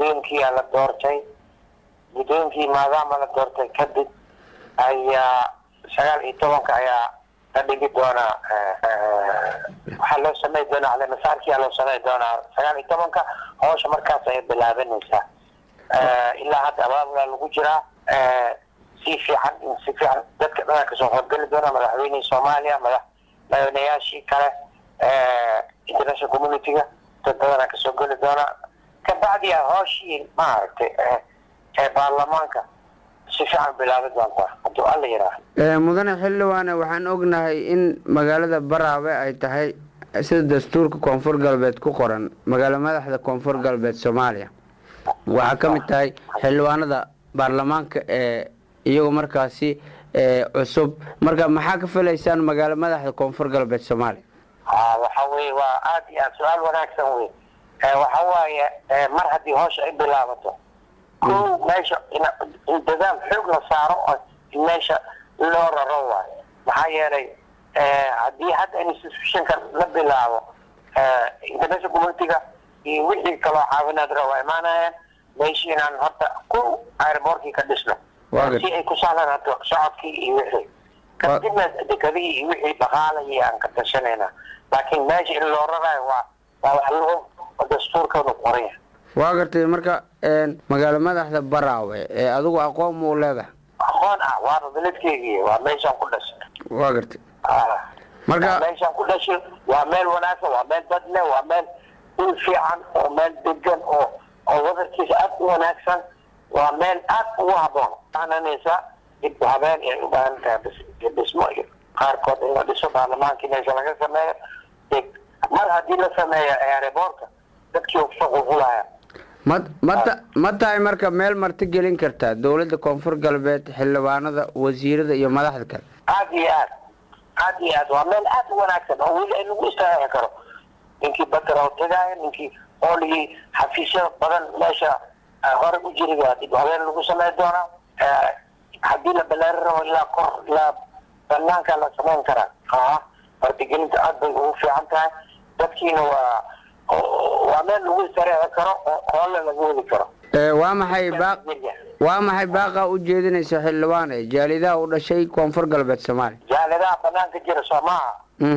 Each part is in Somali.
guddoonkiia la doortay guddoonkii maadaama la doortay kadib ayaa sagaal iyo tobanka ayaa la dhigi doonaa waxaa loo samey doonaa caleemasaarkiyaa loo samey doonaa sagaal iyo tobanka hawsha markaas ayay bilaabanaysaa ilaa hadda abaabulaa lagu jiraa si fiican si fiican dadka dhanaa kasoo horgeli doona madaxweynihii soomaaliya madax madaxweynayaashii kale international community-ga dad badanaa kasoo geli doona kabacdi a hooshii maaragtay ee baarlamaanka si fiican bilaabi doontaa hadduu alla yidhaaha mudane xildhibaane waxaan ognahay in magaalada baraawe ay tahay sida dastuurka koonfur galbeed ku qoran magaalo madaxda koonfur galbeed soomaaliya waxaa ka mid tahay xildhibaanada baarlamaanka ee iyagoo markaasi cusub marka maxaa ka filaysaan magaalo madaxda koonfur galbeed soomaaliya ha waxa weye waa aada iyo aad su-aal wanaagsan wey waxa waaye mar haddii hoosha ay bilaabato ko meesha in dadaal xoog la saaro oo in meesha loo raro waayo maxaa yeelay haddii hadda institutionka la bilaabo international community-ga iyo wixii kaloo caawinaad ra waa imaanayaan meeshii inaan horta ko airbortkii ka dhisno si ay ku sahlanaato socodkii iyo wixii kadibna dekadihii iyo wixii dhaqaalayii aan ka tashanayna laakiin meesha in loo rarayo waa waa wax loo dastuurkanu qoraya waa gartay marka magaalo madaxda baraawe ee adigu aqoon muu leedahay aqoon ah waaba beledkeygii waa meeshaan ku dhashay waa gartay marka meeshaan ku dhashay waa meel wanaagsan waa meel dad leh waa meel dhul fiican oo meel degan oo oo wadarkiisa aad u wanaagsan waa meel aad ugu haboon ananaysa dib habeen ay u baahan tahay dhismo iyo qaarkood in la dhiso baarlamaanka meesha laga sameeyo mar haddii la sameeyo airboortka dadkii shuqulqulaya ma mata ma tahay marka meel marti gelin kartaa dowladda koonfur galbeed xildhibaanada wasiirada iyo madaxda kale aada iyo aad aada iyo aad waa meel aad u wanaagsan oo weli ay lagu istaaci karo ninkii bakara tagaaya ninkii ooligii xafiisyo badan meesha hore u jiriga dib habeen lagu samey doonaa haddii la balaari rabo ilaa kor ilaa banaanka la samayn karaa a martigelinta aad bay ugu fiican tahay dadkiina waa waa meel lagu istareeci karo oo hoolle lagu wadi karo waa maxay baaq waa maxay baaqa u jeedinaysa xildhibaane jaalidaha u dhashay koonfur galbeed soomaaliya jaalidaha banaanka jira soo maaha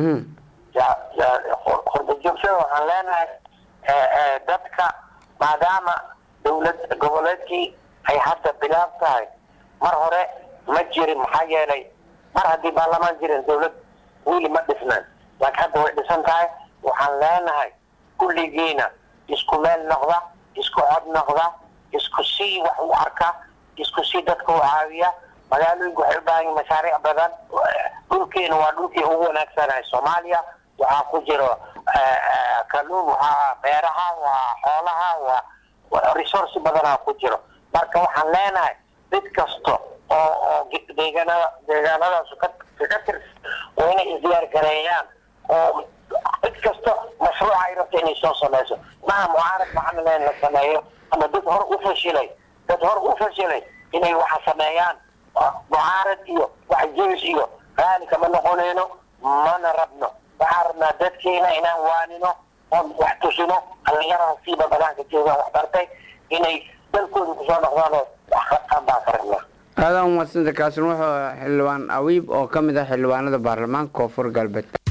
hordajoogshada waxaan leenahay dadka maadaama dawlad goboleedkii ay hadda bilaab tahay mar hore ma jirin maxaa yeelay mar haddii baarlamaan jirin dawlad weli ma dhisnaan laakiin hadda way dhisan tahay waxaan leenahay kulligiina isku meel noqda isku cod noqda isku sii wax u arka isku sii dadka u caawiya magaalooyinku waxay u baahan yihin mashaariic badan dhulkeena waa dhulkii ugu wanaagsanahay soomaaliya waxaa ku jiro kaluun waxaa beeraha waa xoolaha waa resource badanaa ku jiro marka waxaan leenahay cid kasta oo oo deegaanada deegaanadaas ka ka tirsan waa inay isdiyaar gareeyaan oo cid kasta mashruuca ay rabta inay soo samayso maha mucaarad maxana leen la sameeyo ama dad hor u fashilay dad hor u fashilay inay waxa sameeyaan mucaarad iyo wax jebis iyo raali kama noqonayno mana rabno waxaan rabnaa dadkeena inaan waanino oon wax tusino dhalinyarada siiba banaanka joogaan wax bartay inay dalkooda kusoo noqdaan oo wax qabtaan baan ka rabnaa aadan umadsanta kaasin wuxuu xildhibaan awiib oo ka mid ah xildhibaanada baarlamaanka koonfur galbeed